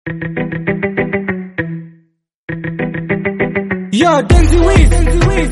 Yo, Denzi Wiz.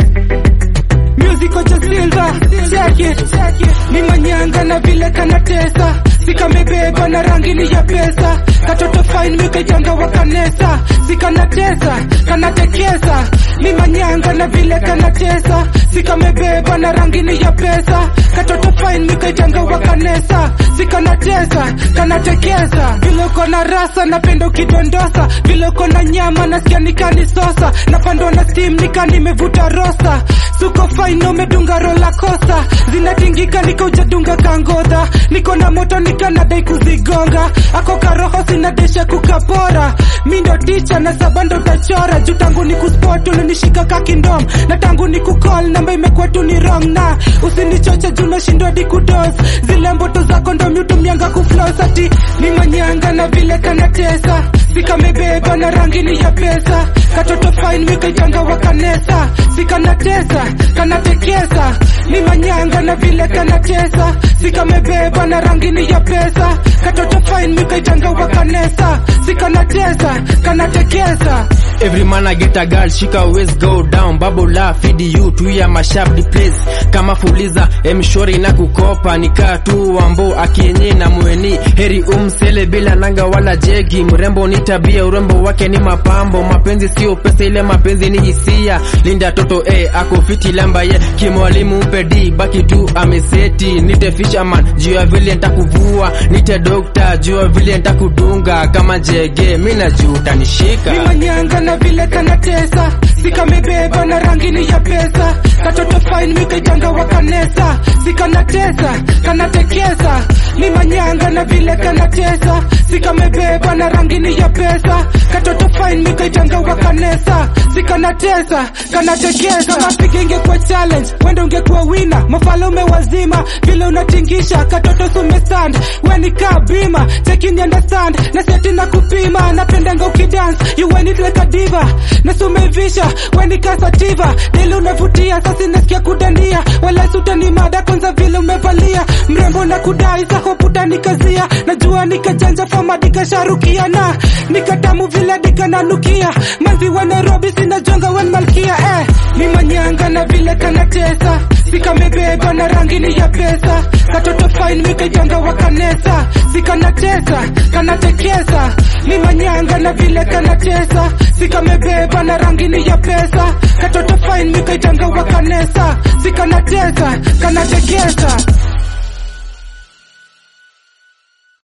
Musical cha Silva. Check it. Ni manyanga na vile kanatesa. Sikamebeba na rangi ni ya pesa. Katoto fine mikaitanga wa kanesa. Sikanatesa, kanatekesa. Ni manyanga na vile kanatesa. Sikamebeba na rangi ni ya pesa. Katoto fine mikaitanga wa kanesa. Sikanatesa, kanatekesa. Vile uko na rasa napenda ukidondosa. Vile uko na nyama nasikia nikanisosa. Napandwa na steam nika nimevuta rosa. Suko fine umedunga rola kosa. Zinatingika nika ujadunga kangodha. Niko na moto nika nadai kuzigonga. Ako karoho sinadesha kukapora. Mi ndo ticha na saba ndo tachora. Juu tangu ni kuspot ulinishika kakindom. Na tangu ni kukol namba imekuwa tu ni wrong na usinichoche juu nashindwa di kudos. Zile mboto zako ndo miutumianga kuflos ati ni manyanga na vile kanatesa. Sikamebeba na rangi ni ya pesa. Katoto fine mikaitanga wa kanesa. Sikanatesa, kanatekesa. Ni manyanga na vile kanatesa. Sikamebeba na rangi ni ya pesa. Katoto fine mikaitanga wa kanesa. Sikanatesa, kanatekesa. Every man I get a girl, she can always go down. Bubble la feed you to ya mashab the place. Kama fuliza emshori na kukopa nikaa tu wambo akienye na mweni heri umsele bila nanga wala jegi. Mrembo ni tabia, urembo wake ni mapambo. Mapenzi sio pesa, ile mapenzi ni hisia. Linda toto eh, ako fiti lamba ye kimwalimu pedi baki tu ameseti. Nite fisherman juu ya vile nitakuvua, nite doctor juu ya vile nitakudunga kama jege. Mimi najua utanishika. ni manyanga na vile kanatesa sikamebeba na rangi ni ya pesa katoto fine mikaitanga wa kanesa sikanatesa kanatekesa ni manyanga na vile kanatesa sikamebeba na rangi ni ya pesa katoto fine mikaitanga wa kanesa sikanatesa kanatekesa mapiga ingekuwa challenge wende ungekuwa wina mafalume wazima vile unatingisha katoto sumestand weni bima chekini understand na seti na kupima napendanga ukidance you when it like a diva na sumevisha weni kasativa deli unavutia sasi nasikia kudandia wala sutani mada kwanza vile umevalia mrembo na kudai sahoputa nikazia najua nikajanja fama dikasharukia na nikatamu vile dikananukia manzi wa nairobi sinajonga wen malkia eh. ni manyanga na vile kanatesa sikamebeba na rangi ni ya pesa katoto fine mikaijanga wa kanesa sikanatesa kanatekesa ni manyanga na vile kanatesa sikamebeba na rangi ni ya pesa katoto fine mikaijanga wa kanesa sikanatesa kanatekesa